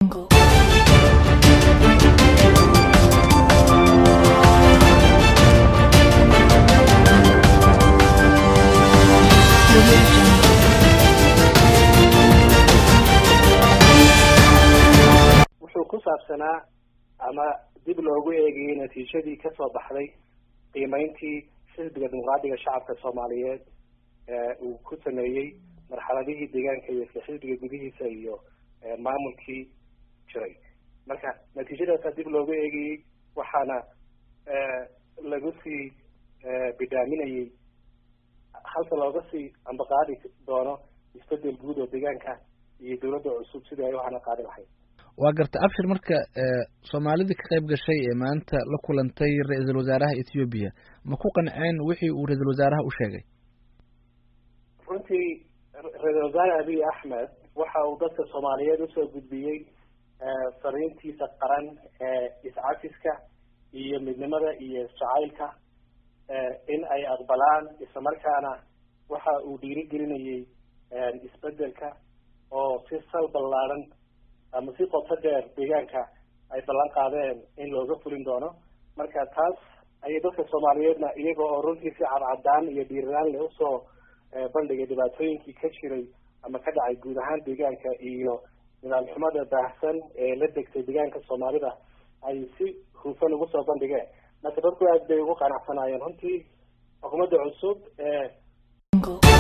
wuxuu ku saabsanaa ama dib loogu eegayay natiijadii kasoo baxday qiimeyntii xisbiga dimuqraadiga shacabka soomaaliyeed uu ku sameeyey marxaladihii deegaanka iyo isla xisbiga gudihiisa iyo maamulkii jiray marka natiijadaasaa dib loogu eegayey waxaana lagu sii bidhaaminayay halka looga sii ambaqaadi doono isbedel guud oo deegaanka iyo dawladda cusub sidii ay u hana qaadi lahayd waa garta abshir marka soomaalidii ka qayb gashay ee maanta la kulantay ra-iisul wasaaraha ethoobiya ma ku qanceen wixii uu ra-iisul wasaaraha u sheegay runtii ra-iisul wasaare abiy axmed waxa uu dadka soomaaliyeed usoo gudbiyey fariintiisa qaran ee iscafiska iyo midnimada iyo isjacaylka in ay aqbalaan islamarkaana waxa uu dhiirigelinayay isbedelka oo si sal ballaaran ama si qoto dheer deegaanka ay ballan qaadeen in looga fulin doono marka taas ayay dadka soomaaliyeedna iyaga oo runtii si cadcadaan iyo dhiiranaan leh usoo bandhigay dhibaatooyinkii ka jiray ama ka dhacay guud ahaan deegaanka iyo nidaam xumada baahsan ee la degtay deegaanka soomaalida ay si hufan ugu soo bandhigeen marka dadku aad bay ugu qanacsanaayeen runtii xukuumadda cusub ee